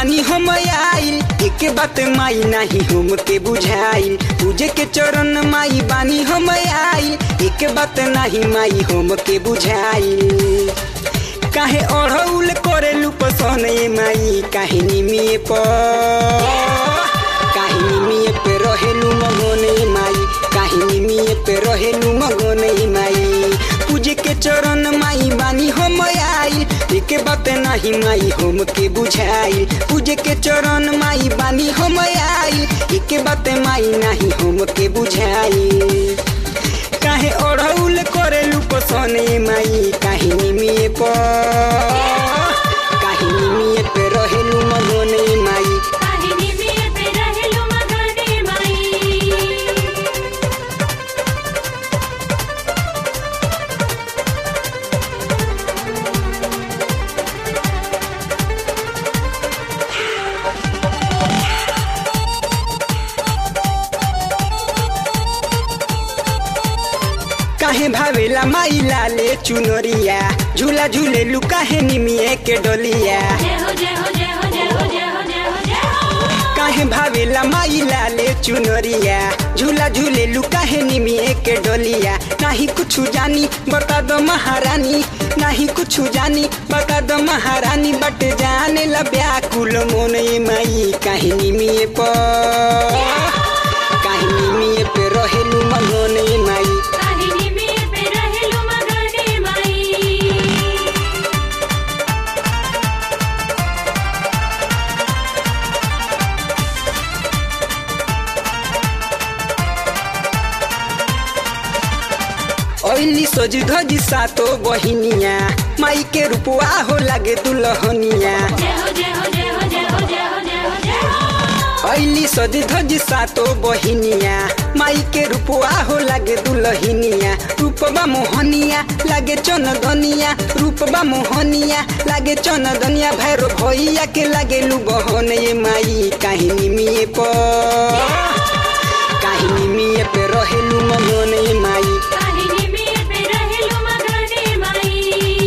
बानी हम आइल एक बात माई नाही हम के बुझाइल पूजे के चरण माई बानी हम आइल एक बात नाही माई हम के बुझाइल काहे अढ़ौल करेलू पसन ए माई काहे निमिए पर काहे निमिए पे रहेलू मगन ए माई काहे निमिए पे रहेलू मगन ए माई पूजे के चरण माई बानी हम आइल एक बात नाही माई हम के बुझाइल पूजे के चरण माई बानी हम आइल एक बात माई नाही हम के बुझाइल काहे अढ़ौल करेलू पसन ए माई काहे निमिए पर काहे निमिए पे रहेलू मगन ए माई काहिनी में पे रहेलु मगने माई काहे भावेला माई लाले चुनरिया झूला झूलेलू काहे निमिए के डोलिया जय हो जय हो जय हो जय हो जय हो जय हो जय हो काहे भावेला माई लाले चुनरिया झूला झूलेलू काहे निमिए के डोलिया नाही कुछ जानी बता दो महारानी नाही कुछ जानी बता दो महारानी बट जाने ला व्याकुल मोन ए माई काहे निमिए पर काहे निमिए पे रहेलू मगन ए माई काहिनी में पे रहेलु मगने माई ओइली सज धज सातो बहिनिया माई के रूपवा हो लागे दुल्हनिया जय हो जय हो जय हो जय हो जय हो जय हो जय हो ओइली सज धज सातो बहिनिया माई के रूपवा हो लागे दुल्हनिया रूपबा मोहनिया लागे चनदनिया रूपबा मोहनिया लागे चनदनिया भैरो भैया के लागे लू बहन ये माई काहिनी मिए पर काहिनी मिए पे रहेलू मगन ये माई काहिनी में पे रहेलु मगने माई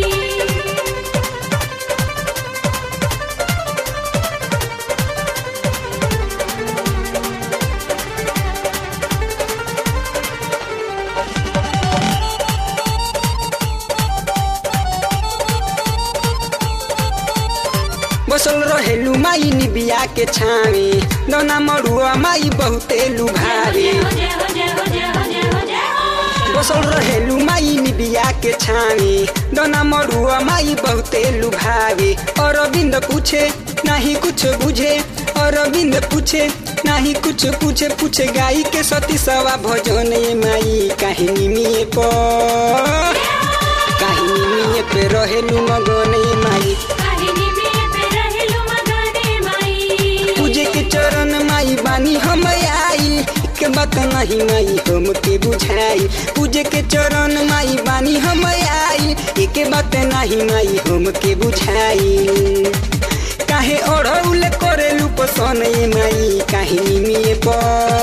बसल रहेलू माई निबिया के छावे दौना मरुआ माई बहुते लुभावे जय हो जय हो जय हो जय हो जय हो जय हो बसल रहेलू माई निबिया के छावे दौना मरुआ माई बहुते लुभावे अरविंद पूछे नहीं कुछ बुझे अरविंद पूछे नहीं कुछ पूछे पूछे गाई के सती सवा भजन ये माई काहिनी मिए पर काहिनी मिए पे रहेलू मगन ये माई काहिनी में पे रहेलु मगने माई पूजे के चरण माई बानी हम आई के बात नहीं माई हम के बुझाई पूजे के चरण माई बानी हम आई एक बात नहीं माई हम के बुझाई काहे ओढ़ौल करेलू पसन ए माई काहे निमिए पर